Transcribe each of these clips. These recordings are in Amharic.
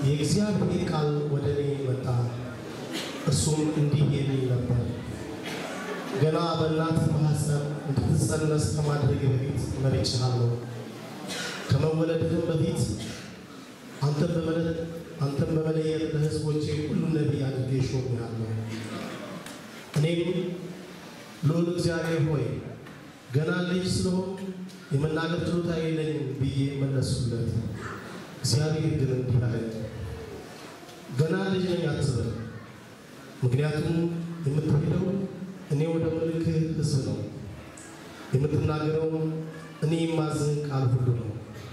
የእግዚአብሔር ቃል ወደ እኔ መጣ፣ እርሱም እንዲህ የሚል ነበር። ገና በእናትህ ማኅፀን እንድትጸነስ ከማድረግ በፊት መርጬሃለሁ። ከመወለድህም በፊት አንተን በመለየት አንተን በመለየት ለሕዝቦቼ ሁሉ ነቢይ አድርጌ ሾሜሃለሁ። እኔም ልዑል እግዚአብሔር ሆይ ገና ልጅ ስለሆንኩ የመናገር ችሎታ የለኝም ብዬ መለስሁለት። እግዚአብሔር ግን እንዲህ አለኝ፣ ገና ልጅ ነኝ አትበል፣ ምክንያቱም የምትሄደው እኔ ወደ ምልክህ ሕዝብ ነው፣ የምትናገረውም እኔ የማዝህን ቃል ሁሉ ነው።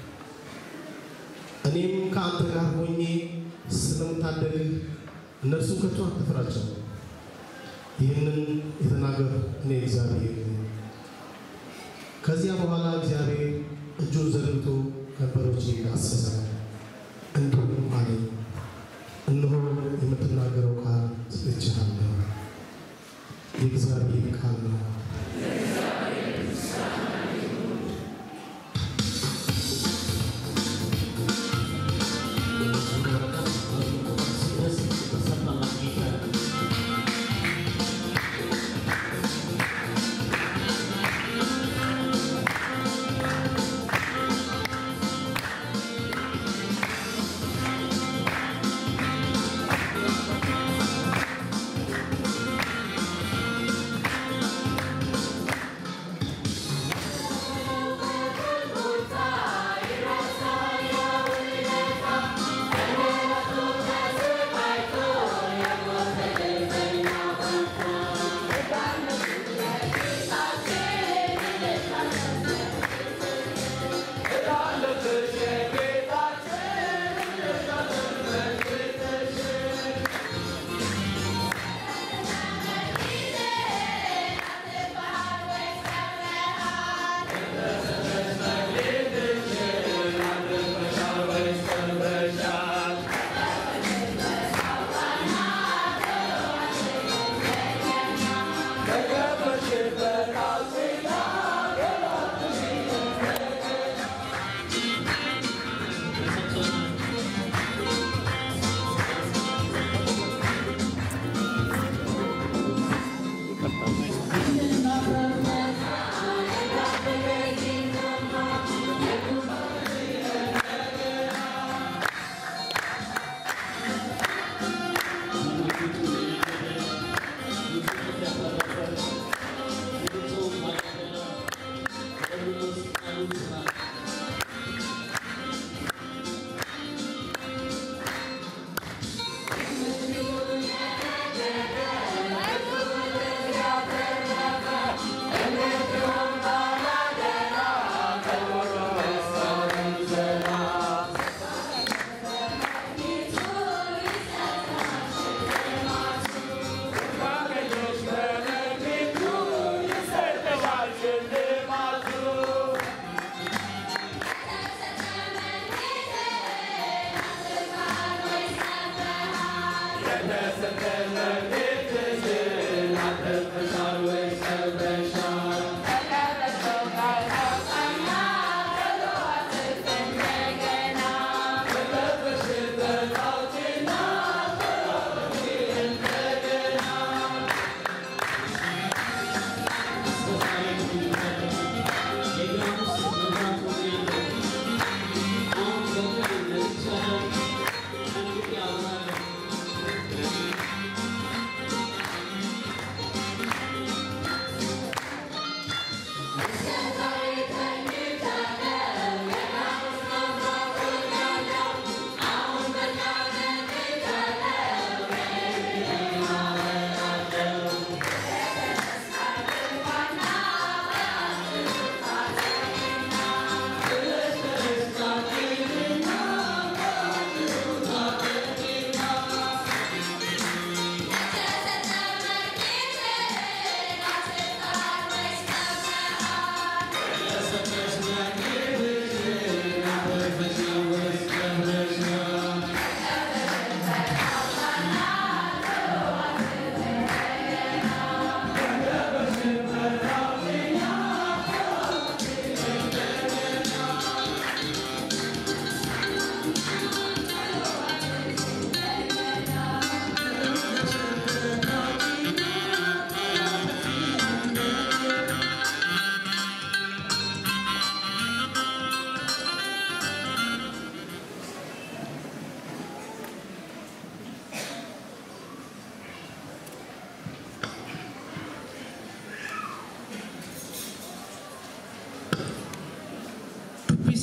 እኔም ከአንተ ጋር ሆኜ ስለምታደግህ እነርሱ ከቶ አትፍራቸው። ይህንን የተናገር እኔ እግዚአብሔር ነኝ። ከዚያ በኋላ እግዚአብሔር እጁን ዘርግቶ ከንፈሮቼን ዳሰሰ፣ እንዲሁም አለኝ፣ እነሆ የምትናገረው ቃል ሰጥቼሃለሁ። የእግዚአብሔር ቃል ነው። ♪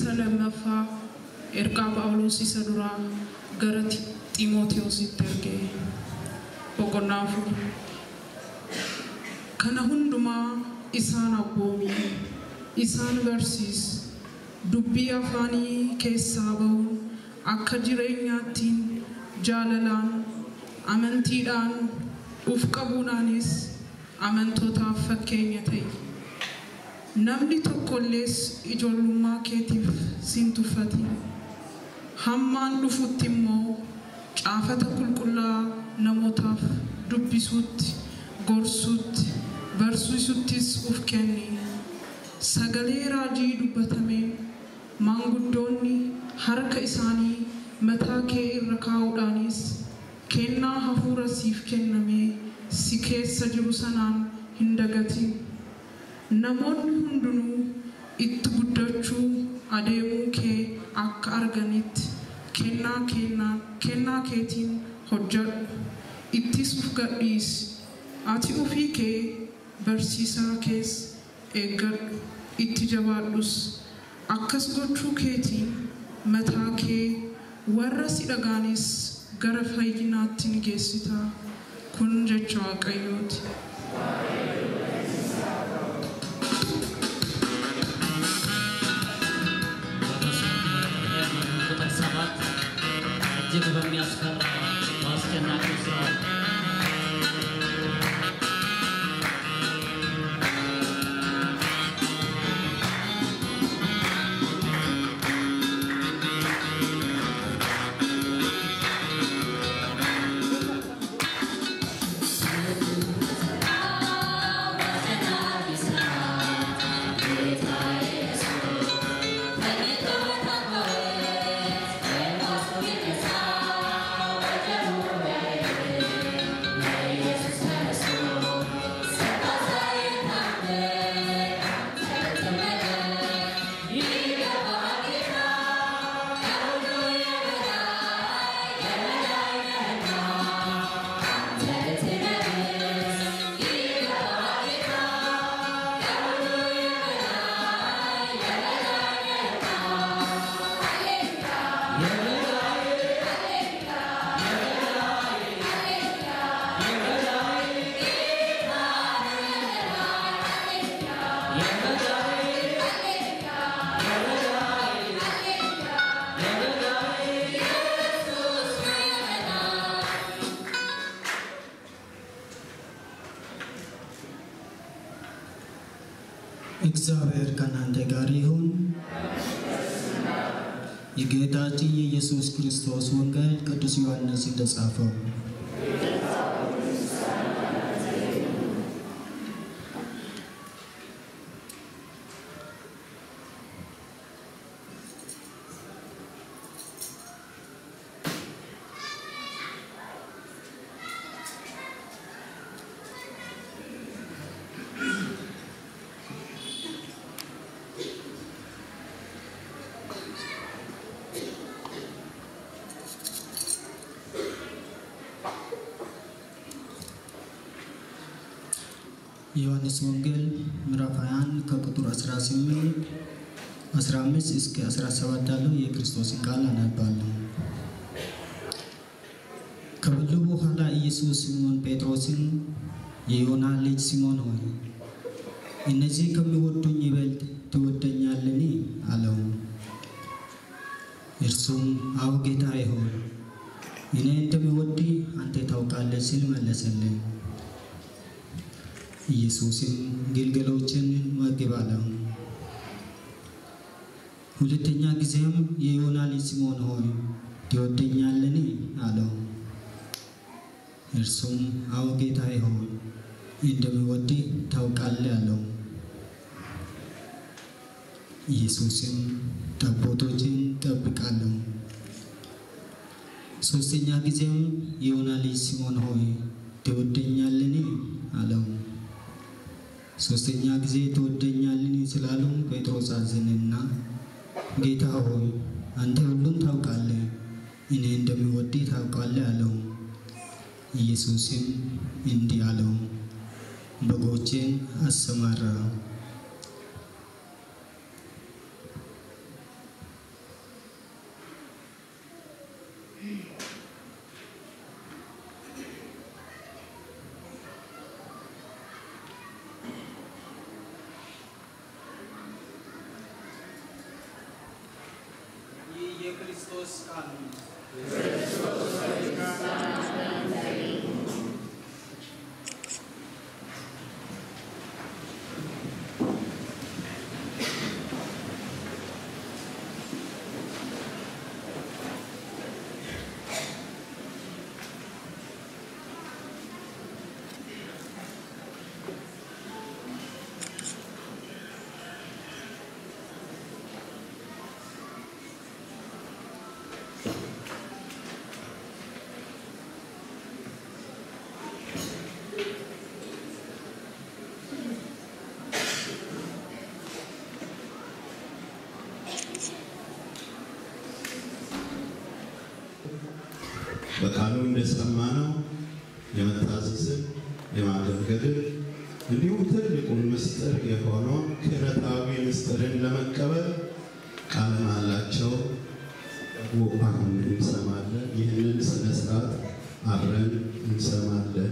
isa lammaffaa ergaa Phaawulos isa duraa gara Xiimootewoositti erge boqonnaa afur. Kana hundumaa isaan abboomi, isaan barsiis, dubbii afaanii keessaa ba'uun akka jireenyaattiin jaalalaan, amantiidhaan, uf qabuudhaanis amantootaaf fakkeenya ta'i. Namni tokkollees ijoollummaa keetiif sin tuffatin. Hammaan dhufutti immoo caafata qulqullaa namootaaf dubbisuutti, gorsuutti, barsiisuttis uf kenni. Sagalee raajii dubbatameen maanguddoonni harka isaanii mataa kee irra kaa'uudhaanis kennaa hafuura siif kennamee si keessa jiru sanaan hin dagatin. Namoonni hundinuu itti guddachuu adeemuu kee akka arganitti kennaa kennaa kennaa keetiin hojjedhu ittis uf gadhiisi ati ofii kee barsiisaa kees eeggadhu itti jabaadhus akkas gochuu keetiin mataa kee warra si dhagaanis gara fayyinaatti ni geessita kun jecha waaqayyooti. ቁጥር ሰባት እጅግ በሚያስፈራ በአስጨናቂ ስራ እግዚአብሔር ከእናንተ ጋር ይሁን። የጌታችን የኢየሱስ ክርስቶስ ወንጌል ቅዱስ ዮሐንስ እንደጻፈው የዮሐንስ ወንጌል ምዕራፍ 21 ከቁጥር 18 15 እስከ 17 ያለው የክርስቶስን ቃል አነባለሁ። ከበሉ በኋላ ኢየሱስ ሲሞን ጴጥሮስን የዮና ልጅ ሲሞን ሆይ እነዚህ ከሚወዱኝ ይበልጥ ትወደኛልን? አለው። እርሱም አዎ ጌታዬ ሆይ እኔ እንደሚወድ አንተ ታውቃለህ ሲል መለሰልኝ። ኢየሱስም ግልገሎችን መግብ አለው። ሁለተኛ ጊዜም የዮና ልጅ ስምዖን ሆይ ትወደኛልን? አለው። እርሱም አዎ ጌታዬ ሆይ እንደሚወድህ ታውቃለህ አለው። ኢየሱስም ጠቦቶችን ጠብቃለሁ። ሦስተኛ ጊዜም የዮና ልጅ ስምዖን ሆይ ትወደኛልን? አለው። ሦስተኛ ጊዜ ትወደኛልን ስላሉ ጴጥሮስ አዘነና ጌታ ሆይ አንተ ሁሉን ታውቃለህ፣ እኔ እንደሚወድህ ታውቃለህ አለው። ኢየሱስም እንዲህ አለው፣ በጎቼን አሰማራ። የክርስቶስ ቃል ነው። በቃሉ እንደሰማነው የመታዘዝን የማገልገልን እንዲሁም ትልቁን ምስጢር የሆነውን ክህነታዊ ምስጢርን ለመቀበል ቃለ መሃላቸው አሁን እንሰማለን። ይህንን ስነ ስርዓት አብረን እንሰማለን።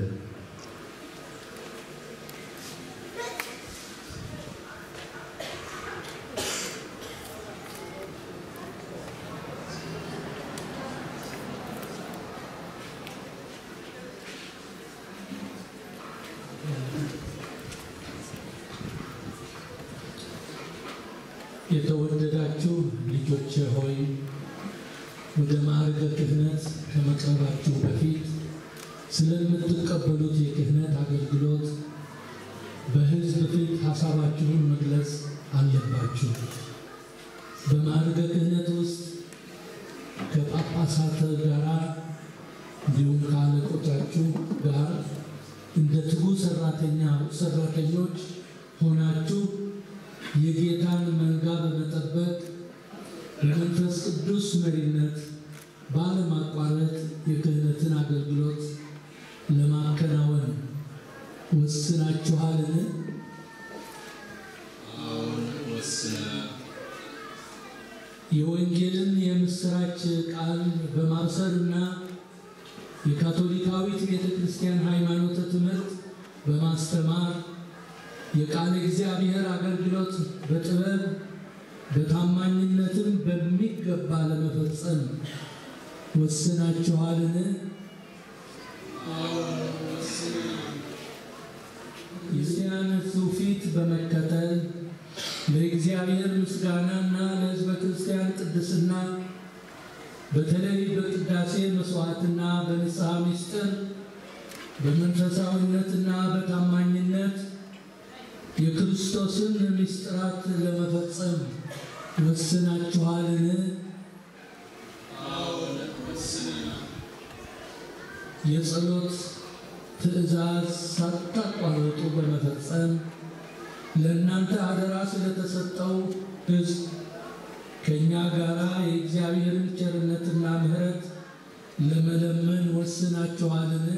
የተወደዳችሁ ልጆቼ ሆይ ወደ ማዕረገ ክህነት ከመቅረባችሁ በፊት ስለምትቀበሉት የክህነት አገልግሎት በሕዝብ ፊት ሀሳባችሁን መግለጽ አለባችሁ። በማዕረገ ክህነት ውስጥ ከጳጳሳት ጋር እንዲሁም ከአለቆቻችሁ ጋር እንደ ትጉ ሰራተኛ ሰራተኞች ሆናችሁ የጌታን መንጋ በመጠበቅ በመንፈስ ቅዱስ መሪነት ባለማቋረጥ የክህነትን አገልግሎት ለማከናወን ወስናችኋልን? የወንጌልን የምስራች ቃል በማብሰርና የካቶሊካዊት ቤተ ክርስቲያን ሃይማኖተ ትምህርት በማስተማር የቃለ እግዚአብሔር አገልግሎት በጥበብ በታማኝነትም በሚገባ ለመፈጸም ወስናችኋልን? የዚያን ትውፊት በመከተል ለእግዚአብሔር ምስጋናና ለሕዝበ ክርስቲያን ቅድስና በተለይ በቅዳሴ መስዋዕትና በንስሐ ምስጢር በመንፈሳዊነትና በታማኝነት የክርስቶስን ምስጢራት ለመፈጸም ወስናችኋልን? የጸሎት ትእዛዝ ሳታቋርጡ በመፈጸም ለእናንተ አደራ ስለተሰጠው ሕዝብ ከእኛ ጋር የእግዚአብሔርን ቸርነትና ምሕረት ለመለመን ወስናችኋልን?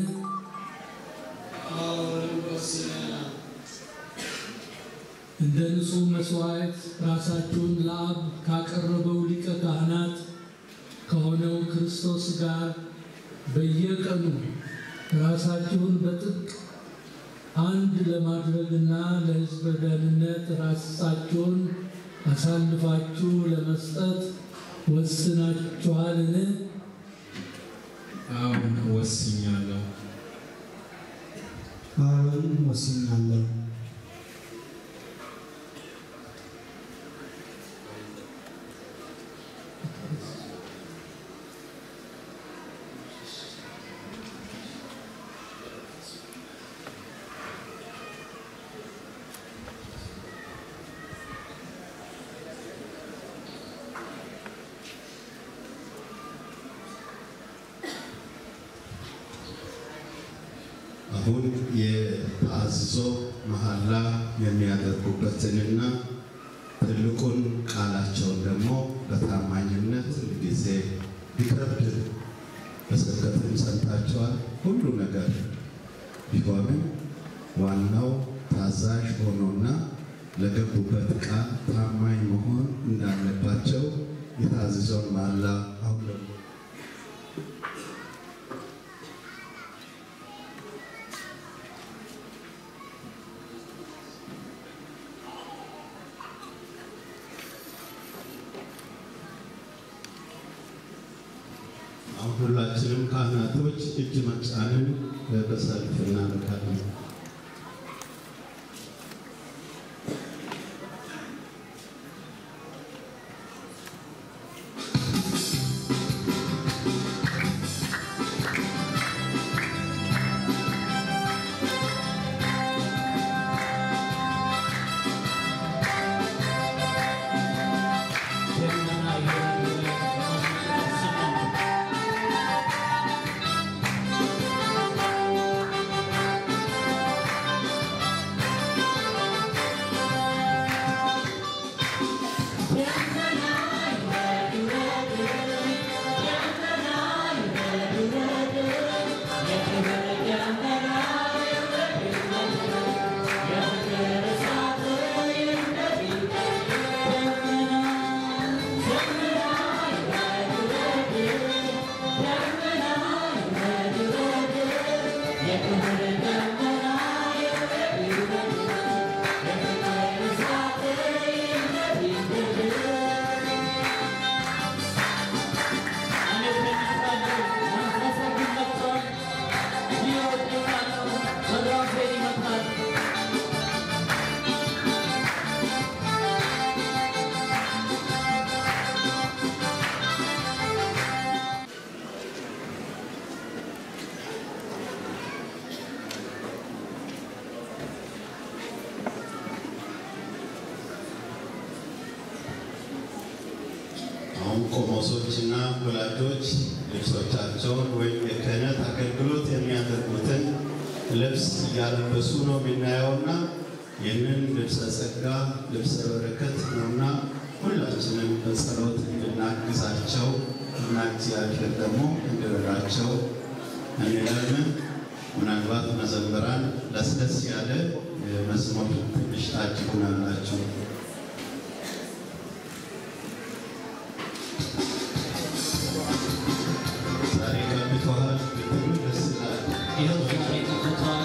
እንደ ንጹሕ መሥዋዕት ራሳችሁን ለአብ ካቀረበው ሊቀ ካህናት ከሆነው ክርስቶስ ጋር በየቀኑ ራሳችሁን በጥብቅ አንድ ለማድረግና ለሕዝበ ደህንነት ራሳችሁን አሳልፋችሁ ለመስጠት ወስናችኋልን? አሁን ወስኛለሁ። አዎን ወስኛለሁ። አሁን የተአዝዞ መሐላ የሚያደርጉበትንና ትልቁን ቃላቸውን ደግሞ በታማኝነት ጊዜ ቢከብድ በስብከትም ሰምታችኋል። ሁሉ ነገር ቢሆንም ዋናው ታዛዥ ሆኖና ለገቡበት ቃል ታማኝ መሆን እንዳለባቸው የታዘዘውን መሐላ አሁን ደግሞ አሁን ሁላችንም ካህናቶች እጅ መጫንን በሰልፍ እናደርጋለን። አሁን ቆሞሶችና ወላጆች ልብሶቻቸውን ወይም የክህነት አገልግሎት የሚያደርጉትን ልብስ እያለበሱ ነው የምናየውና ይህንን ልብሰ ጸጋ ልብሰ በረከት ነውና ሁላችንም በጸሎት እንድናግዛቸው እና እግዚአብሔር ደግሞ እንዲረዳቸው እንለምን። ምናልባት መዘምራን ለስለስ ያለ መዝሙር ትንሽ ታጅቡናላችሁ። ዛሬ ቀብተዋል ብትሉ ደስ ይላል። ይኸው ዛሬ ተፈቷል።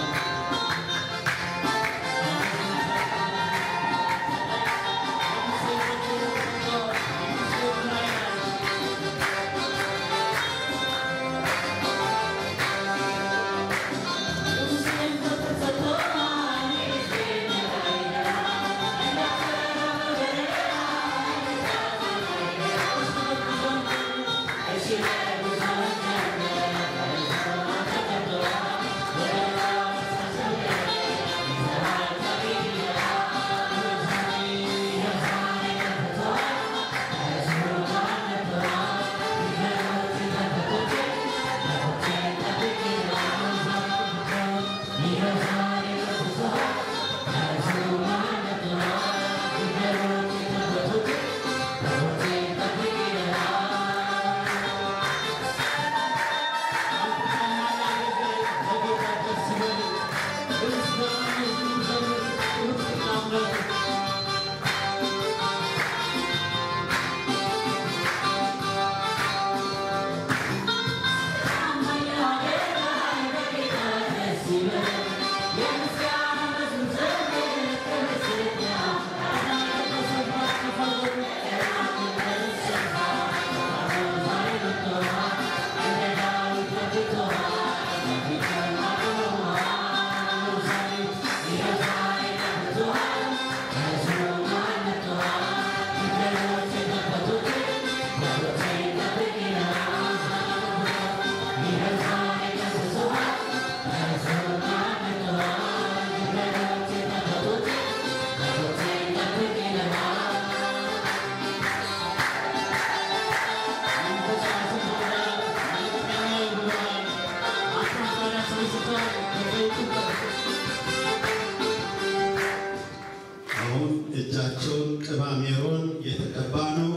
አሁን እጃቸውን ቅባ ሜሮን የተቀባ ነው።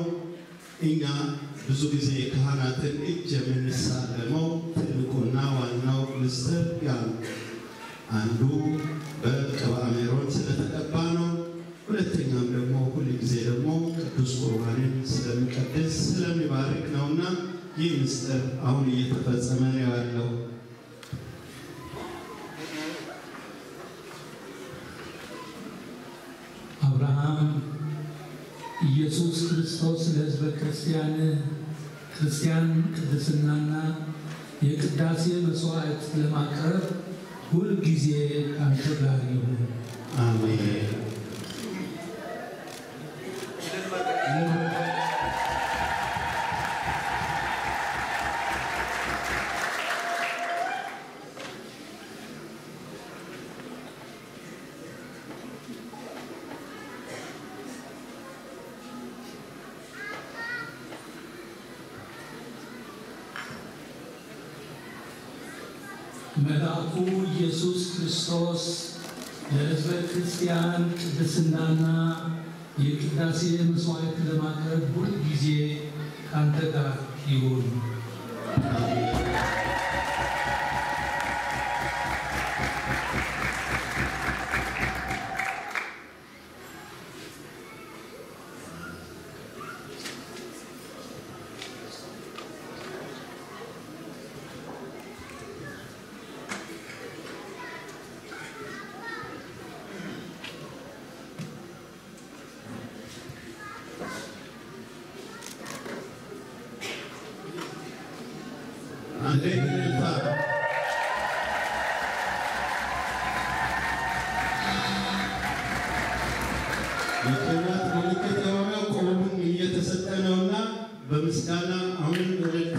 እኛ ብዙ ጊዜ ካህናትን እጅ የምንሳለመው ትልቁና ዋናው ምስጢር ያ ነው። አንዱ በቅባ ሜሮን ስለተቀባ ነው። ሁለተኛም ደግሞ ሁል ጊዜ ደግሞ ቅዱስ ቁርባንን ስለሚቀድስ ስለሚባርክ ነውና ይህ ምስጢር አሁን እየተፈጸመ ነው ያለው። አብርሃም ኢየሱስ ክርስቶስ ለሕዝበ ክርስቲያን ክርስቲያን ቅድስናና የቅዳሴ መስዋዕት ለማቅረብ ሁልጊዜ ከአንተ ጋር ይሁን። አሜን። መልአኩ ኢየሱስ ክርስቶስ ለሕዝበ ክርስቲያን ቅድስናና የቅዳሴ መስዋዕት ለማቅረብ ሁልጊዜ ከአንተ ጋር ይሁን። አንዴ እልልታ የቅባት ምልክት የሆነው ቆቡም እየተሰጠ ነውና በምስጋና አሁንም እልልታ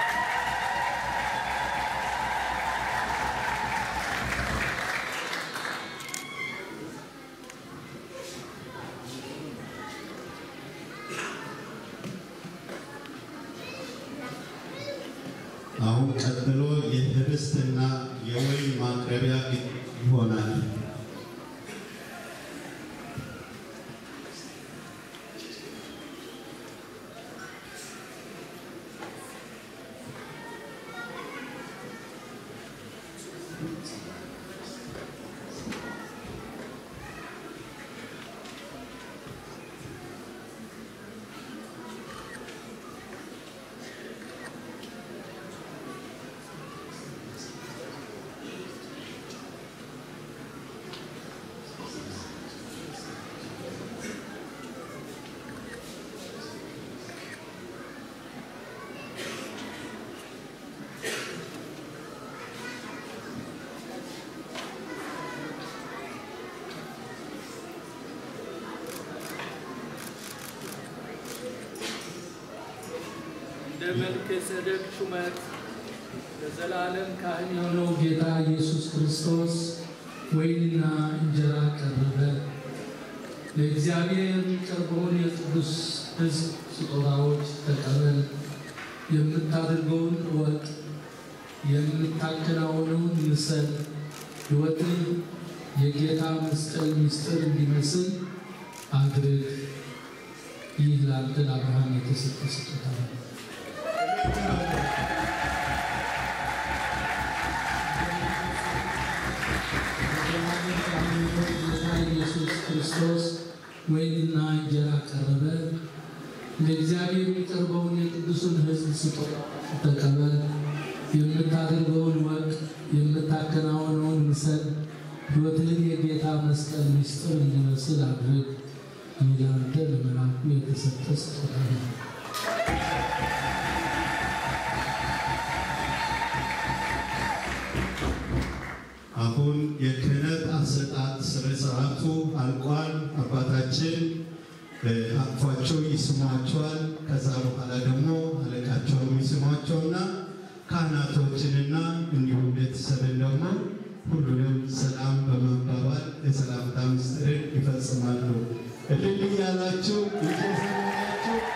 አሁን ቀጥሎ የህብስትና የወይን ማቅረቢያ ይሆናል። እንደ መልከ ጼዴቅ ሹመት ለዘላለም ካህን የሆነው ጌታ ኢየሱስ ክርስቶስ ወይንና እንጀራ ቀረበ። ለእግዚአብሔር የሚቀርበውን የቅዱስ ሕዝብ ስጦታዎች ተቀበል። የምታደርገውን እወቅ፣ የምታከናውነውን ምሰል። ሕይወትን የጌታ መስቀል ምስጢር እንዲመስል አድርግ። ይህ ለአንተ ለአብርሃም የተሰጠ ስጦታ ነው። ጌታ ኢየሱስ ክርስቶስ ወይንና እንጀራ ቀረበ። ለእግዚአብሔር የሚቀርበውን የቅዱሱን ሕዝብ ስጦታ ተቀበል። የምታደርገውን ወቅ፣ የምታከናውነውን ምሰል። ሕይወትህን የጌታ መስቀል ምስጢር እንዲመስል አድርግ። ይህ ለአንተ ለመልአኩ የተሰጠ ስጦታ ነው። አሁን የክህነት አሰጣጥ ስነ ስርዓቱ አልቋል። አባታችን አቅፏቸው ይስሟቸዋል። ከዛ በኋላ ደግሞ አለቃቸውን ይስሟቸውና ካህናቶችንና እንዲሁም ቤተሰብን ደግሞ ሁሉንም ሰላም በመባባል የሰላምታ ምስጢርን ይፈጽማሉ። እልል እያላችሁ እየዘመራችሁ